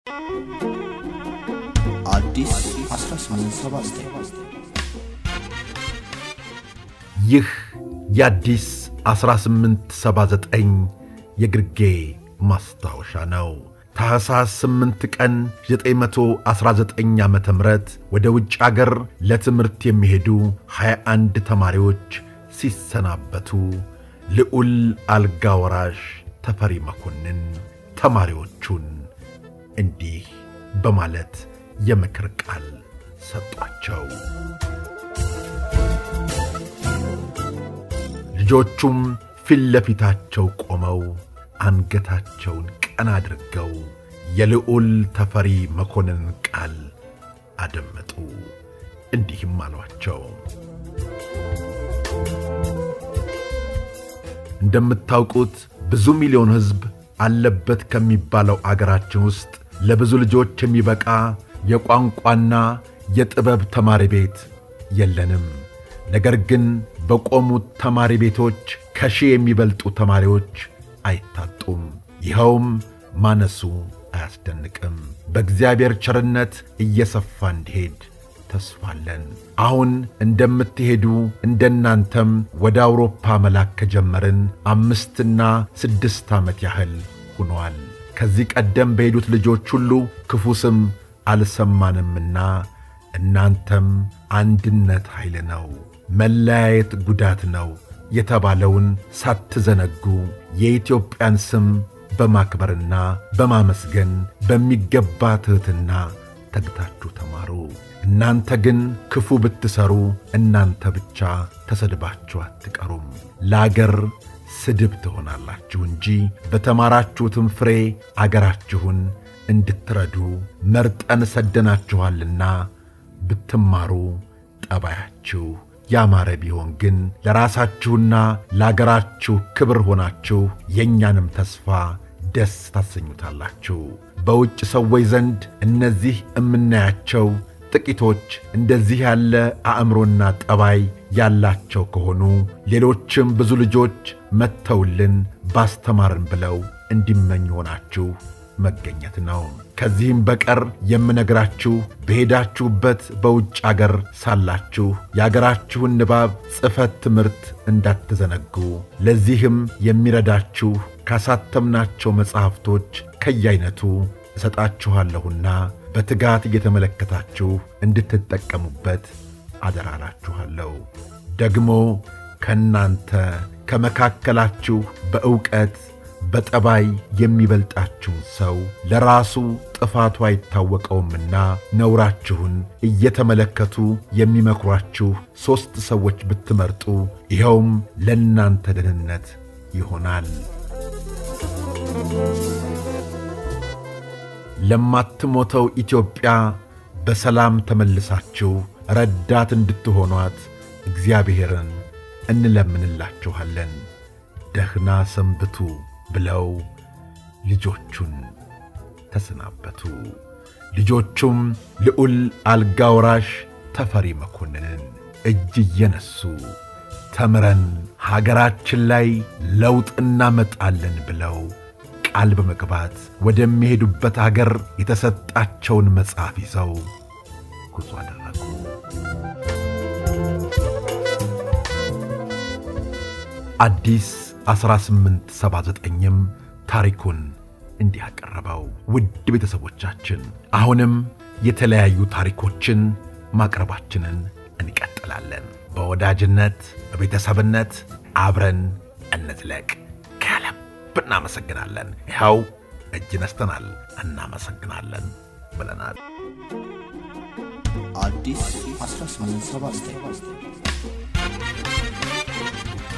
አዲስ 1879 ይህ የአዲስ 1879 የግርጌ ማስታወሻ ነው። ታሕሳስ 8 ቀን 919 ዓ ም ወደ ውጭ አገር ለትምህርት የሚሄዱ 21 ተማሪዎች ሲሰናበቱ ልዑል አልጋ ወራሽ ተፈሪ መኮንን ተማሪዎቹን እንዲህ በማለት የምክር ቃል ሰጧቸው። ልጆቹም ፊት ለፊታቸው ቆመው አንገታቸውን ቀና አድርገው የልዑል ተፈሪ መኮንን ቃል አደመጡ። እንዲህም አሏቸው። እንደምታውቁት ብዙ ሚሊዮን ሕዝብ አለበት ከሚባለው አገራችን ውስጥ ለብዙ ልጆች የሚበቃ የቋንቋና የጥበብ ተማሪ ቤት የለንም። ነገር ግን በቆሙት ተማሪ ቤቶች ከሺህ የሚበልጡ ተማሪዎች አይታጡም። ይኸውም ማነሱ አያስደንቅም። በእግዚአብሔር ቸርነት እየሰፋ እንዲሄድ ተስፋለን። አሁን እንደምትሄዱ እንደናንተም ወደ አውሮፓ መላክ ከጀመርን አምስትና ስድስት ዓመት ያህል ሆኗል። ከዚህ ቀደም በሄዱት ልጆች ሁሉ ክፉ ስም አልሰማንምና እናንተም አንድነት ኃይል ነው፣ መለያየት ጉዳት ነው የተባለውን ሳትዘነጉ የኢትዮጵያን ስም በማክበርና በማመስገን በሚገባ ትሕትና ተግታችሁ ተማሩ። እናንተ ግን ክፉ ብትሠሩ እናንተ ብቻ ተሰድባችሁ አትቀሩም፣ ለአገር ስድብ ትሆናላችሁ እንጂ በተማራችሁትም ፍሬ አገራችሁን እንድትረዱ መርጠን ሰደናችኋልና ብትማሩ ጠባያችሁ ያማረ ቢሆን ግን ለራሳችሁና ለአገራችሁ ክብር ሆናችሁ የእኛንም ተስፋ ደስ ታሰኙታላችሁ። በውጭ ሰዎች ዘንድ እነዚህ እምናያቸው ጥቂቶች እንደዚህ ያለ አእምሮና ጠባይ ያላቸው ከሆኑ ሌሎችም ብዙ ልጆች መጥተውልን ባስተማርን ብለው እንዲመኙ ሆናችሁ መገኘት ነው። ከዚህም በቀር የምነግራችሁ በሄዳችሁበት በውጭ አገር ሳላችሁ የአገራችሁን ንባብ፣ ጽሕፈት ትምህርት እንዳትዘነጉ ለዚህም የሚረዳችሁ ካሳተምናቸው መጻሕፍቶች ከየአይነቱ እሰጣችኋለሁና በትጋት እየተመለከታችሁ እንድትጠቀሙበት አደራላችኋለሁ። ደግሞ ከእናንተ ከመካከላችሁ በዕውቀት በጠባይ የሚበልጣችሁን ሰው ለራሱ ጥፋቱ አይታወቀውምና ነውራችሁን እየተመለከቱ የሚመክሯችሁ ሦስት ሰዎች ብትመርጡ ይኸውም ለእናንተ ደህንነት ይሆናል። ለማትሞተው ኢትዮጵያ በሰላም ተመልሳችሁ ረዳት እንድትሆኗት እግዚአብሔርን እንለምንላችኋለን። ደህና ሰንብቱ ብለው ልጆቹን ተሰናበቱ። ልጆቹም ልዑል አልጋ ወራሽ ተፈሪ መኮንንን እጅ እየነሱ ተምረን ሀገራችን ላይ ለውጥ እናመጣለን ብለው ቃል በመግባት ወደሚሄዱበት አገር የተሰጣቸውን መጽሐፍ ይዘው ጉዞ አደረጉ። አዲስ 1879ም ታሪኩን እንዲህ አቀረበው። ውድ ቤተሰቦቻችን አሁንም የተለያዩ ታሪኮችን ማቅረባችንን እንቀጥላለን። በወዳጅነት በቤተሰብነት አብረን እንዝለቅ። ከልብ እናመሰግናለን። ይኸው እጅ ነስተናል፣ እናመሰግናለን ብለናል። አዲስ 1879